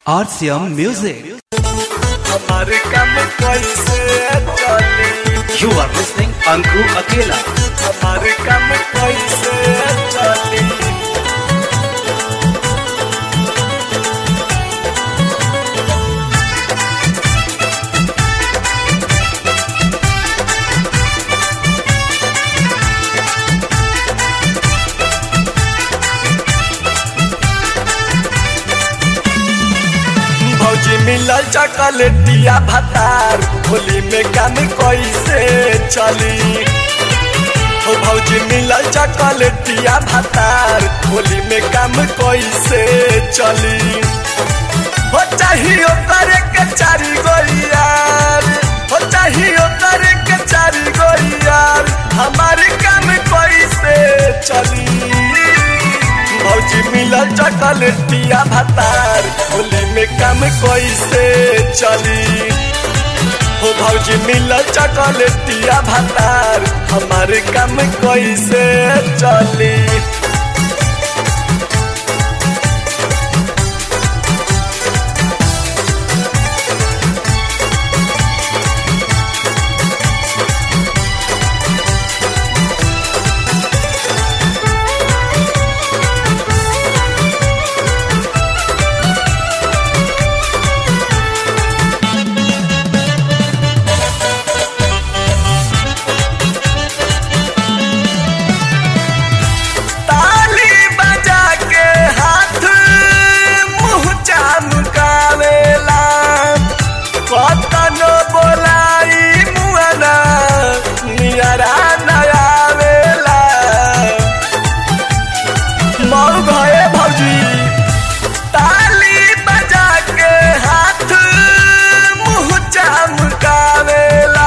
RCM Music. हमारे काम कैसे चली You are listening Anku Akela. हमारे काम कैसे चली भौजी मिलल चॉकलेटिया भतार होली में काम कैसे चली हो भौजी मिलल चॉकलेटिया भतार होली में काम कैसे चली हो चाहिए करे के चारी गो यार हो चाहिए करे के चारी गो यार हमारे काम कैसे चली भौजी मिलल चॉकलेटिया भतार होली में काम कैसे चली हो भौजी मिलल चॉकलेटिया भतार हमारे काम कैसे चली ताली बजा के हाथ मुंह चमकावेला कतनो बोलाई मुआना नियरा नयावेला मऊ भए भौजी ताली बजा के हाथ मुंह चमकावेला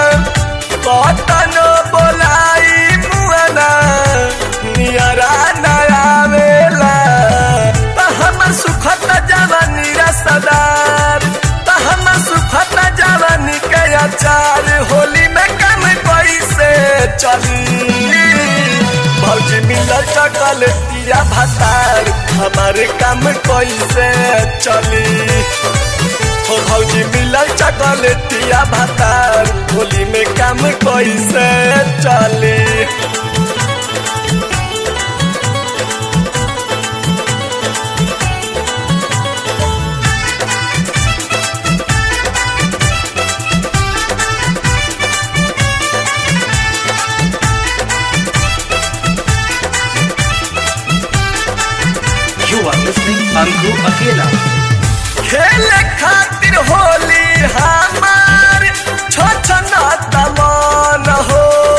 कतनो बोलाई मुआना नियरा नयावेला त हमर सुखत जवानी रसदार त हमर सुखत जवानी के अचार होली में कम कैसे चली भौजी मिलल चॉकलेटिया भतार हमारे काम कैसे चली हो भौजी मिलल चॉकलेटिया भतार होली में काम कैसे चली You are listening Anku Akela. खेले खातिर होली हमार छोछना तमान हो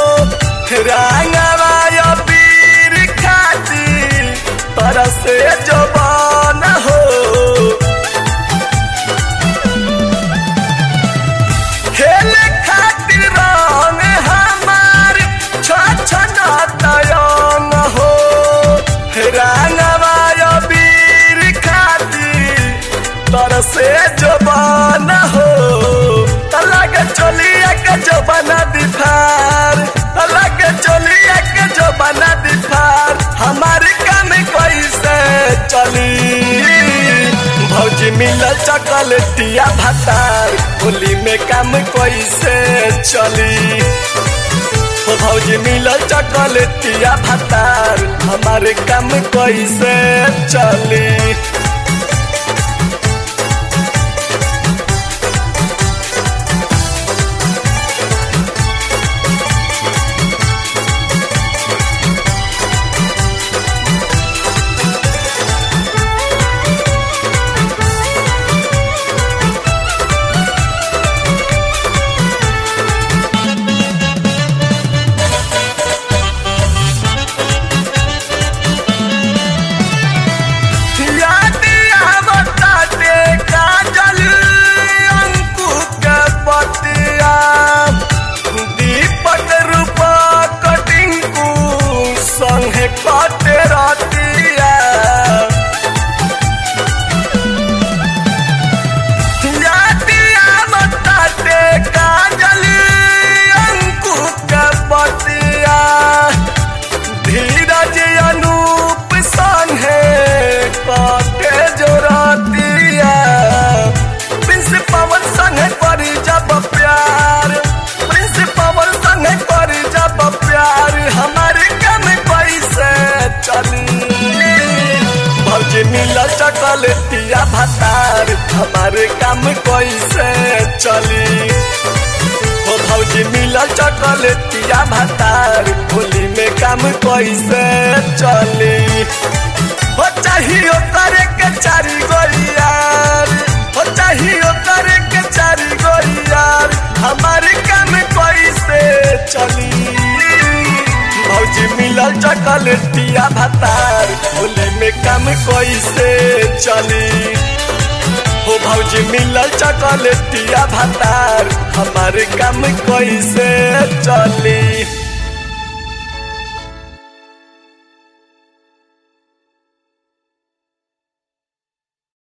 रंगवा पीर खातिर तरसे जबान हो खेले खातिर रंग हमार छोछना तयन हो रंगवा पीर खातिर तरसे जबान हो अलग चलिया के जबाना दिफार अलग चलिया के जबाना दिफार हमारे काम कैसे चली भौजी मिलल चॉकलेटिया भतार होली में काम कैसे चली हो भौजी मिलल चॉकलेटिया भतार हमारे काम कैसे चली याद चॉकलेटिया भतार हमारे काम कैसे चली हो भौजी मिलल चॉकलेटिया भतार होली में काम कैसे चली हो चाहिए करे के चारी गोलियार हो चाहिए करे के चारी गोलियार हमारे काम कैसे चली भौजी मिलल चॉकलेटिया भतार होली में काम कैसे चली हो भौजी मिलल चॉकलेटिया भतार हमारे काम कैसे चली